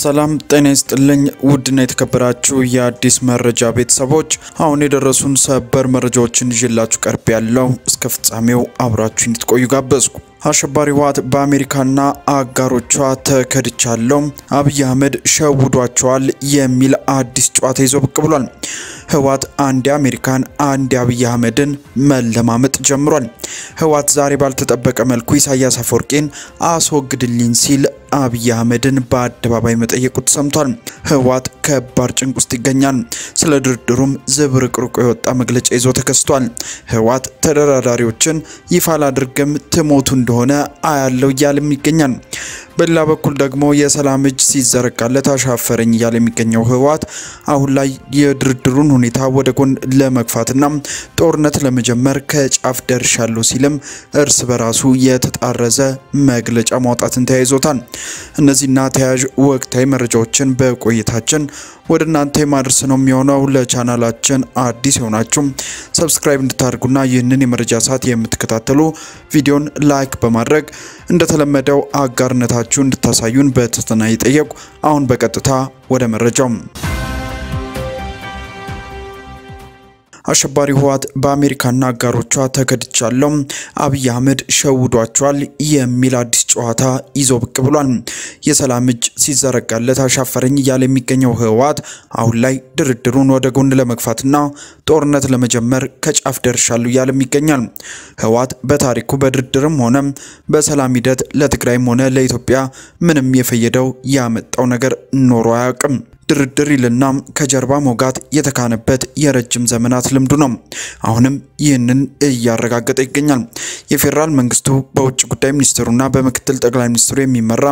ሰላም ጤና ይስጥልኝ። ውድና የተከበራችሁ የአዲስ መረጃ ቤተሰቦች አሁን የደረሱን ሰበር መረጃዎችን ይዤላችሁ ቀርብ ያለው እስከ ፍጻሜው አብራችሁ እንድትቆዩ ጋበዝኩ። አሸባሪ ህወሓት በአሜሪካና አጋሮቿ ተከድቻለሁ፣ አብይ አህመድ ሸውዷቸዋል የሚል አዲስ ጨዋታ ይዞ ብቅ ብሏል። ህወሓት አንድ አሜሪካን አንድ አብይ አህመድን መለማመጥ ጀምሯል። ህወሓት ዛሬ ባልተጠበቀ መልኩ ኢሳያስ አፈወርቄን አስወግድልኝ ሲል አብይ አህመድን በአደባባይ መጠየቁ ተሰምቷል። ህወሓት ከባድ ጭንቅ ውስጥ ይገኛል። ስለ ድርድሩም ዝብርቅርቁ የወጣ መግለጫ ይዞ ተከስቷል። ህወሓት ተደራዳሪዎችን ይፋ ላድርግም ትሞቱ እንደሆነ አያለው እያለም ይገኛል። በሌላ በኩል ደግሞ የሰላም እጅ ሲዘረጋለት አሻፈረኝ እያለ የሚገኘው ህወሓት አሁን ላይ የድርድሩን ሁኔታ ወደ ጎን ለመግፋትና ጦርነት ለመጀመር ከጫፍ ደርሻለሁ ሲልም እርስ በራሱ የተጣረዘ መግለጫ ማውጣትን ተያይዞታል። እነዚህና ተያያዥ ወቅታዊ መረጃዎችን በቆይታችን ወደ እናንተ የማድረስ ነው የሚሆነው። ለቻናላችን አዲስ የሆናችሁ ሰብስክራይብ እንድታደርጉና ይህንን የመረጃ ሰዓት የምትከታተሉ ቪዲዮን ላይክ በማድረግ እንደተለመደው አጋርነታችሁ እንድታሳዩን በትህትና እየጠየቁ አሁን በቀጥታ ወደ መረጃው አሸባሪ ህወሓት በአሜሪካና አጋሮቿ ተከድቻለሁ፣ አብይ አህመድ ሸውዷቸዋል የሚል አዲስ ጨዋታ ይዞ ብቅ ብሏል። የሰላም እጅ ሲዘረጋለት አሻፈረኝ እያለ የሚገኘው ህወሓት አሁን ላይ ድርድሩን ወደ ጎን ለመግፋትና ጦርነት ለመጀመር ከጫፍ ደርሻለሁ እያለም ይገኛል። ህወሓት በታሪኩ በድርድርም ሆነ በሰላም ሂደት ለትግራይም ሆነ ለኢትዮጵያ ምንም የፈየደው ያመጣው ነገር ኖሮ አያውቅም። ድርድር ይልና ከጀርባ ሞጋት የተካነበት የረጅም ዘመናት ልምዱ ነው። አሁንም ይህንን እያረጋገጠ ይገኛል። የፌዴራል መንግስቱ በውጭ ጉዳይ ሚኒስትሩና በምክትል ጠቅላይ ሚኒስትሩ የሚመራ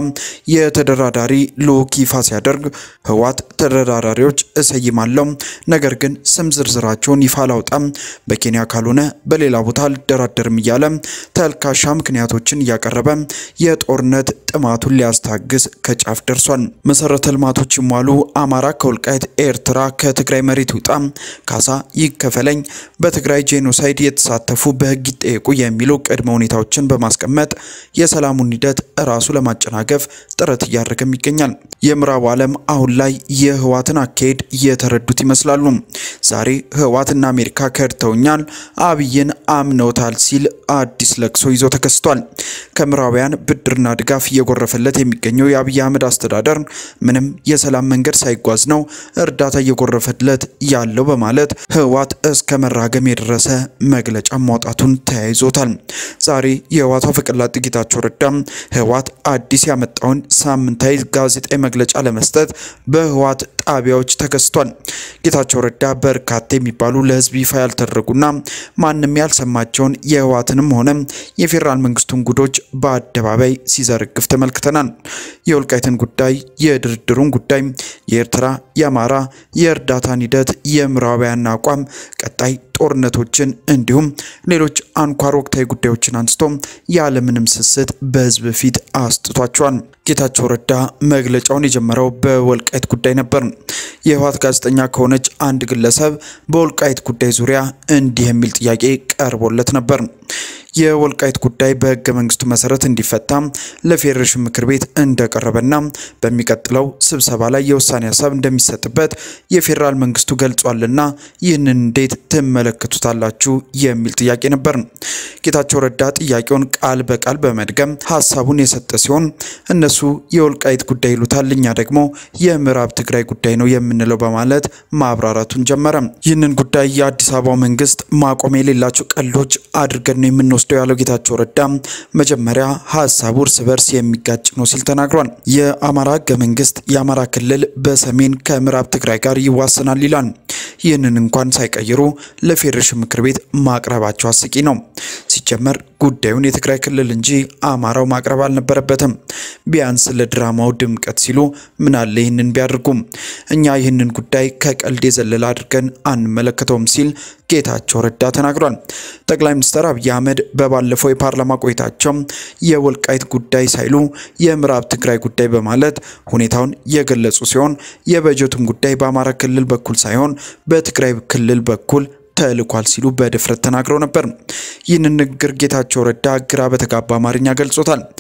የተደራዳሪ ልዑክ ይፋ ሲያደርግ ህወሓት ተደራዳሪዎች እሰይማለሁ፣ ነገር ግን ስም ዝርዝራቸውን ይፋ አላውጣም፣ በኬንያ ካልሆነ በሌላ ቦታ አልደራደርም እያለ ተልካሻ ምክንያቶችን እያቀረበ የጦርነት ጥማቱን ሊያስታግስ ከጫፍ ደርሷል። መሰረተ ልማቶች ይሟሉ አማራ ከወልቃይት ኤርትራ ከትግራይ መሬት ይውጣ፣ ካሳ ይከፈለኝ፣ በትግራይ ጄኖሳይድ የተሳተፉ በህግ ይጠየቁ የሚሉ ቅድመ ሁኔታዎችን በማስቀመጥ የሰላሙን ሂደት ራሱ ለማጨናገፍ ጥረት እያደረገም ይገኛል። የምዕራቡ ዓለም አሁን ላይ የህወሓትን አካሄድ እየተረዱት ይመስላሉ። ዛሬ ህወሓትና አሜሪካ ከድተውኛል፣ አብይን አምነውታል ሲል አዲስ ለቅሶ ይዞ ተከስቷል። ከምዕራባውያን ብድርና ድጋፍ እየጎረፈለት የሚገኘው የአብይ አህመድ አስተዳደር ምንም የሰላም መንገድ ሳይጓዝ ነው እርዳታ እየጎረፈለት ያለው በማለት ህወሓት እስከ መራገም የደረሰ መግለጫ ማውጣቱን ተያይዞታል። ዛሬ የህወሓቱ አፈቀላጤ ጌታቸው ረዳ ህወሓት አዲስ ያመጣውን ሳምንታዊ ጋዜጣዊ መግለጫ ለመስጠት በህወሓት ጣቢያዎች ተከስቷል። ጌታቸው ረዳ በርካታ የሚባሉ ለህዝብ ይፋ ያልተደረጉና ማንም ያልሰማቸውን የህወሓትንም ሆነ የፌዴራል መንግስቱን ጉዶች በአደባባይ ሲዘረግፍ ተመልክተናል። የወልቃይትን ጉዳይ፣ የድርድሩን ጉዳይ፣ የኤርትራ፣ የአማራ፣ የእርዳታን ሂደት፣ የምዕራባውያን አቋም፣ ቀጣይ ጦርነቶችን እንዲሁም ሌሎች አንኳር ወቅታዊ ጉዳዮችን አንስቶ ያለምንም ስስት በህዝብ ፊት አስጥቷቸዋል። ጌታቸው ረዳ መግለጫውን የጀመረው በወልቃይት ጉዳይ ነበር። የህወሓት ጋዜጠኛ ከሆነች አንድ ግለሰብ በወልቃይት ጉዳይ ዙሪያ እንዲህ የሚል ጥያቄ ቀርቦለት ነበር። የወልቃይት ጉዳይ በህገ መንግስቱ መሰረት እንዲፈታ ለፌዴሬሽን ምክር ቤት እንደቀረበና በሚቀጥለው ስብሰባ ላይ የውሳኔ ሀሳብ እንደሚሰጥበት የፌዴራል መንግስቱ ገልጿልና ይህንን እንዴት ትመለከቱታላችሁ የሚል ጥያቄ ነበር። ጌታቸው ረዳ ጥያቄውን ቃል በቃል በመድገም ሀሳቡን የሰጠ ሲሆን እነሱ የወልቃይት ጉዳይ ይሉታል፣ እኛ ደግሞ የምዕራብ ትግራይ ጉዳይ ነው የምንለው በማለት ማብራራቱን ጀመረ። ይህንን ጉዳይ የአዲስ አበባው መንግስት ማቆም የሌላቸው ቀልዶች አድርገን ነው የምንወስደው ያለው ጌታቸው ረዳ መጀመሪያ ሀሳቡ እርስ በርስ የሚጋጭ ነው ሲል ተናግሯል። የአማራ ህገ መንግስት የአማራ ክልል በሰሜን ከምዕራብ ትግራይ ጋር ይዋሰናል ይላል። ይህንን እንኳን ሳይቀይሩ ለፌዴሬሽን ምክር ቤት ማቅረባቸው አስቂ ነው። ሲጀመር ጉዳዩን የትግራይ ክልል እንጂ አማራው ማቅረብ አልነበረበትም። ቢያንስ ለድራማው ድምቀት ሲሉ ምናለ ይህንን ቢያደርጉም እኛ ይህንን ጉዳይ ከቀልድ የዘለለ አድርገን አንመለከተውም ሲል ጌታቸው ረዳ ተናግሯል። ጠቅላይ ሚኒስትር አብይ አህመድ በባለፈው የፓርላማ ቆይታቸው የወልቃይት ጉዳይ ሳይሉ የምዕራብ ትግራይ ጉዳይ በማለት ሁኔታውን የገለጹ ሲሆን የበጀቱን ጉዳይ በአማራ ክልል በኩል ሳይሆን በትግራይ ክልል በኩል ተልኳል ሲሉ በድፍረት ተናግረው ነበር። ይህንን ንግግር ጌታቸው ረዳ ግራ በተጋባ አማርኛ ገልጾታል።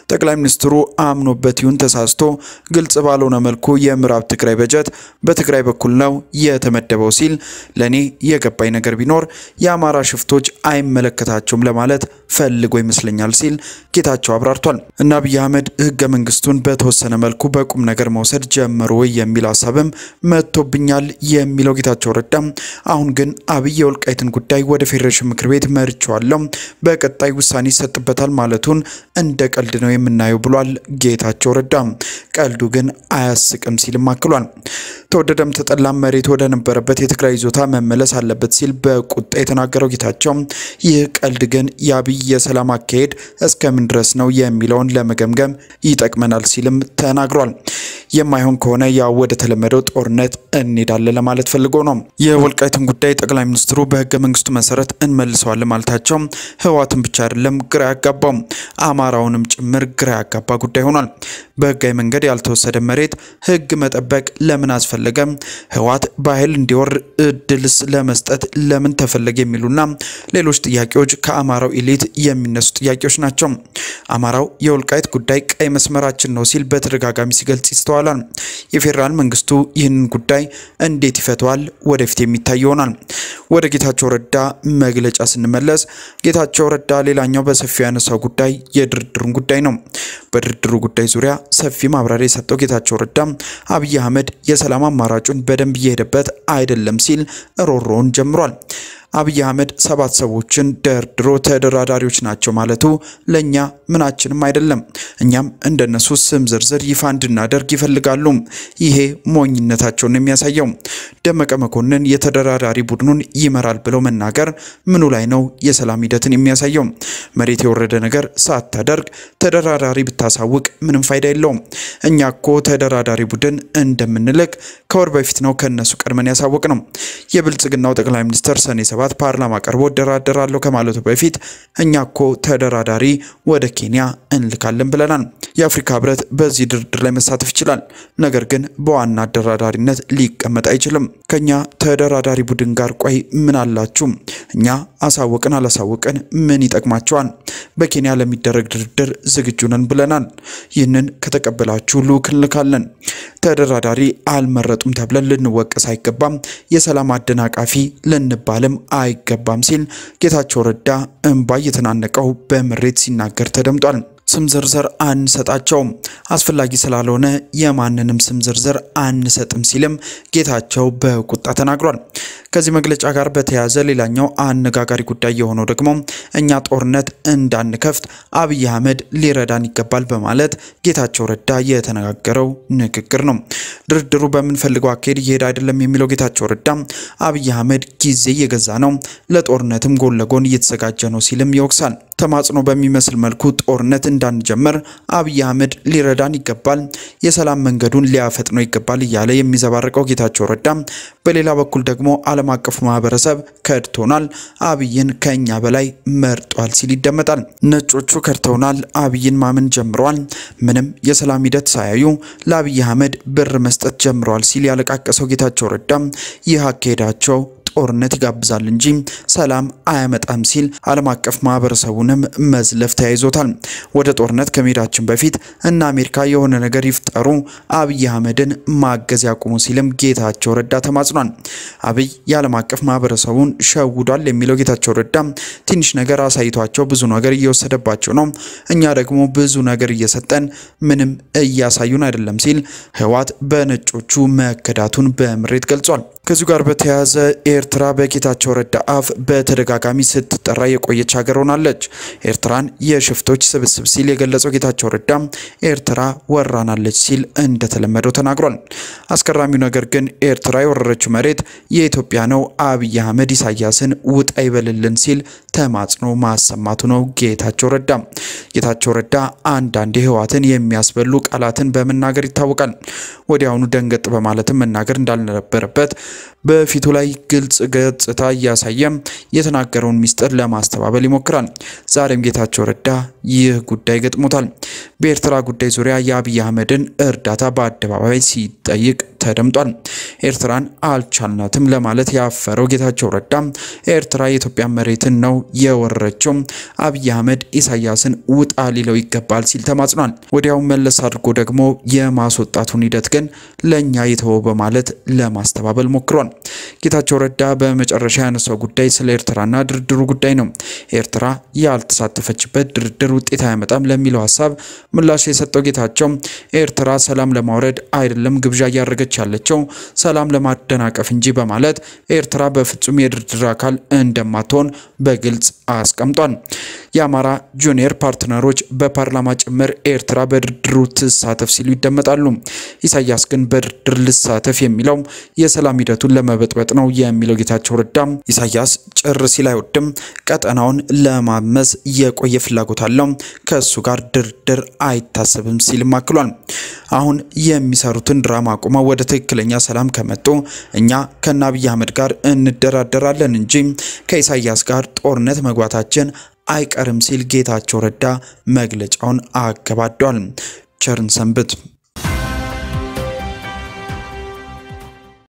ጠቅላይ ሚኒስትሩ አምኖበት ይሁን ተሳስቶ ግልጽ ባልሆነ መልኩ የምዕራብ ትግራይ በጀት በትግራይ በኩል ነው የተመደበው ሲል ለእኔ የገባኝ ነገር ቢኖር የአማራ ሽፍቶች አይመለከታቸውም ለማለት ፈልጎ ይመስለኛል ሲል ጌታቸው አብራርቷል። እና አብይ አህመድ ህገ መንግስቱን በተወሰነ መልኩ በቁም ነገር መውሰድ ጀመሩ ወይ የሚል ሀሳብም መጥቶብኛል የሚለው ጌታቸው ረዳ አሁን ግን አብይ የወልቃይትን ጉዳይ ወደ ፌዴሬሽን ምክር ቤት መርቸዋለሁ፣ በቀጣይ ውሳኔ ይሰጥበታል ማለቱን እንደ ቀልድ ነው የምናየው ብሏል ጌታቸው ረዳ። ቀልዱ ግን አያስቅም ሲልም አክሏል። ተወደደም ተጠላም መሬት ወደ ነበረበት የትግራይ ይዞታ መመለስ አለበት ሲል በቁጣ የተናገረው ጌታቸው ይህ ቀልድ ግን የአብይ የሰላም አካሄድ እስከምን ድረስ ነው የሚለውን ለመገምገም ይጠቅመናል ሲልም ተናግሯል። የማይሆን ከሆነ ያው ወደ ተለመደው ጦርነት እንሄዳለን ለማለት ፈልጎ ነው። የወልቃይትን ጉዳይ ጠቅላይ ሚኒስትሩ በህገ መንግስቱ መሰረት እንመልሰዋለን ማለታቸው ህወሓትን ብቻ አይደለም ግራ ያጋባው አማራውንም ጭምር ግራ ያጋባ ጉዳይ ሆኗል። በህጋዊ መንገድ ያልተወሰደ መሬት ህግ መጠበቅ ለምን አስፈለገ? ህወሓት በኃይል እንዲወር እድልስ ለመስጠት ለምን ተፈለገ? የሚሉና ሌሎች ጥያቄዎች ከአማራው ኢሊት የሚነሱ ጥያቄዎች ናቸው። አማራው የወልቃይት ጉዳይ ቀይ መስመራችን ነው ሲል በተደጋጋሚ ሲገልጽ ይስተዋላል። የፌዴራል መንግስቱ ይህንን ጉዳይ እንዴት ይፈተዋል? ወደፊት የሚታይ ይሆናል። ወደ ጌታቸው ረዳ መግለጫ ስንመለስ ጌታቸው ረዳ ሌላኛው በሰፊው ያነሳው ጉዳይ የድርድሩን ጉዳይ ነው። በድርድሩ ጉዳይ ዙሪያ ሰፊ ማብራሪያ የሰጠው ጌታቸው ረዳ አብይ አህመድ የሰላም አማራጩን በደንብ እየሄደበት አይደለም ሲል ሮሮውን ጀምሯል። አብይ አህመድ ሰባት ሰዎችን ደርድሮ ተደራዳሪዎች ናቸው ማለቱ ለእኛ ምናችንም አይደለም። እኛም እንደነሱ ስም ዝርዝር ይፋ እንድናደርግ ይፈልጋሉ። ይሄ ሞኝነታቸውን የሚያሳየው ደመቀ መኮንን የተደራዳሪ ቡድኑን ይመራል ብለው መናገር ምኑ ላይ ነው የሰላም ሂደትን የሚያሳየው? መሬት የወረደ ነገር ሳታደርግ ተደራዳሪ ብታሳውቅ ምንም ፋይዳ የለውም። እኛ እኮ ተደራዳሪ ቡድን እንደምንልክ ከወር በፊት ነው ከነሱ ቀድመን ያሳወቅ ነው። የብልጽግናው ጠቅላይ ሚኒስትር ሰኔ ሰባት ፓርላማ ቀርቦ እደራደራለሁ ከማለቱ በፊት እኛ እኮ ተደራዳሪ ወደ ኬንያ እንልካለን ብለናል። የአፍሪካ ህብረት በዚህ ድርድር ላይ መሳተፍ ይችላል፣ ነገር ግን በዋና አደራዳሪነት ሊቀመጥ አይችልም። ከኛ ተደራዳሪ ቡድን ጋር ቆይ ምን አላችሁ? እኛ አሳወቅን አላሳወቅን ምን ይጠቅማቸዋል? በኬንያ ለሚደረግ ድርድር ዝግጁ ነን ብለናል። ይህንን ከተቀበላችሁ ልዑክ እንልካለን። ተደራዳሪ አልመረጡም ተብለን ልንወቀስ አይገባም። የሰላም አደናቃፊ ልንባልም አይገባም ሲል ጌታቸው ረዳ እንባ እየተናነቀው በምሬት ሲናገር ተደምጧል። ስም ዝርዝር አንሰጣቸውም፣ አስፈላጊ ስላልሆነ የማንንም ስም ዝርዝር አንሰጥም ሲልም ጌታቸው በቁጣ ተናግሯል። ከዚህ መግለጫ ጋር በተያያዘ ሌላኛው አነጋጋሪ ጉዳይ የሆነው ደግሞ እኛ ጦርነት እንዳንከፍት አብይ አህመድ ሊረዳን ይገባል በማለት ጌታቸው ረዳ የተነጋገረው ንግግር ነው። ድርድሩ በምንፈልገው አካሄድ እየሄደ አይደለም የሚለው ጌታቸው ረዳ አብይ አህመድ ጊዜ እየገዛ ነው፣ ለጦርነትም ጎን ለጎን እየተዘጋጀ ነው ሲልም ይወቅሳል። ተማጽኖ በሚመስል መልኩ ጦርነት እንዳንጀምር አብይ አህመድ ሊረዳን ይገባል፣ የሰላም መንገዱን ሊያፈጥነው ይገባል እያለ የሚዘባርቀው ጌታቸው ረዳ በሌላ በኩል ደግሞ ዓለም አቀፉ ማህበረሰብ ከድቶናል፣ አብይን ከኛ በላይ መርጧል ሲል ይደመጣል። ነጮቹ ከድተውናል፣ አብይን ማመን ጀምረዋል፣ ምንም የሰላም ሂደት ሳያዩ ለአብይ አህመድ ብር መስጠት ጀምረዋል ሲል ያለቃቀሰው ጌታቸው ረዳ ይህ አካሄዳቸው ጦርነት ይጋብዛል እንጂ ሰላም አያመጣም ሲል ዓለም አቀፍ ማህበረሰቡንም መዝለፍ ተያይዞታል። ወደ ጦርነት ከመሄዳችን በፊት እነ አሜሪካ የሆነ ነገር ይፍጠሩ፣ አብይ አህመድን ማገዝ ያቁሙ ሲልም ጌታቸው ረዳ ተማጽኗል። አብይ የዓለም አቀፍ ማህበረሰቡን ሸውዷል የሚለው ጌታቸው ረዳ ትንሽ ነገር አሳይቷቸው ብዙ ነገር እየወሰደባቸው ነው፣ እኛ ደግሞ ብዙ ነገር እየሰጠን ምንም እያሳዩን አይደለም ሲል ህወሓት በነጮቹ መከዳቱን በምሬት ገልጿል። ከዚሁ ጋር በተያያዘ ኤርትራ በጌታቸው ረዳ አፍ በተደጋጋሚ ስትጠራ የቆየች ሀገር ሆናለች። ኤርትራን የሽፍቶች ስብስብ ሲል የገለጸው ጌታቸው ረዳ ኤርትራ ወራናለች ሲል እንደተለመደው ተናግሯል። አስገራሚው ነገር ግን ኤርትራ የወረረችው መሬት የኢትዮጵያ ነው፣ አብይ አህመድ ኢሳያስን ውጣ ይበልልን ሲል ተማጽኖ ማሰማቱ ነው ጌታቸው ረዳ። ጌታቸው ረዳ አንዳንድ ህወሓትን የሚያስበሉ ቃላትን በመናገር ይታወቃል። ወዲያውኑ ደንገጥ በማለትም መናገር እንዳልነበረበት በፊቱ ላይ ግልጽ ገጽታ እያሳየ የተናገረውን ሚስጥር ለማስተባበል ይሞክራል። ዛሬም ጌታቸው ረዳ ይህ ጉዳይ ገጥሞታል። በኤርትራ ጉዳይ ዙሪያ የአብይ አህመድን እርዳታ በአደባባይ ሲጠይቅ ተደምጧል። ኤርትራን አልቻልናትም ለማለት ያፈረው ጌታቸው ረዳ ኤርትራ የኢትዮጵያ መሬትን ነው የወረረችው፣ አብይ አህመድ ኢሳያስን ውጣ ሊለው ይገባል ሲል ተማጽኗል። ወዲያው መለስ አድርጎ ደግሞ የማስወጣቱን ሂደት ግን ለእኛ የተወው በማለት ለማስተባበል ሞክሯል። ጌታቸው ረዳ በመጨረሻ ያነሳው ጉዳይ ስለ ኤርትራና ድርድሩ ጉዳይ ነው። ኤርትራ ያልተሳተፈችበት ድርድር ውጤት አያመጣም ለሚለው ሀሳብ ምላሽ የሰጠው ጌታቸው ኤርትራ ሰላም ለማውረድ አይደለም ግብዣ እያደረገች ያለችው ሰላም ለማደናቀፍ እንጂ በማለት ኤርትራ በፍጹም የድርድር አካል እንደማትሆን በግልጽ አስቀምጧል። የአማራ ጁኒየር ፓርትነሮች በፓርላማ ጭምር ኤርትራ በድርድሩ ትሳተፍ ሲሉ ይደመጣሉ። ኢሳያስ ግን በድርድር ልሳተፍ የሚለው የሰላም ሂደቱን ለመበጥበጥ ነው የሚለው ጌታቸው ረዳ ኢሳያስ ጭር ሲል አይወድም፣ ቀጠናውን ለማመስ የቆየ ፍላጎት አለው፣ ከእሱ ጋር ድርድር አይታሰብም ሲልም አክሏል። አሁን የሚሰሩትን ድራማ አቁመው ወደ ትክክለኛ ሰላም ከመጡ እኛ ከነ አብይ አህመድ ጋር እንደራደራለን እንጂ ከኢሳያስ ጋር ጦርነት መግባታችን አይቀርም ሲል ጌታቸው ረዳ መግለጫውን አገባዷል። ቸርን ሰንብት።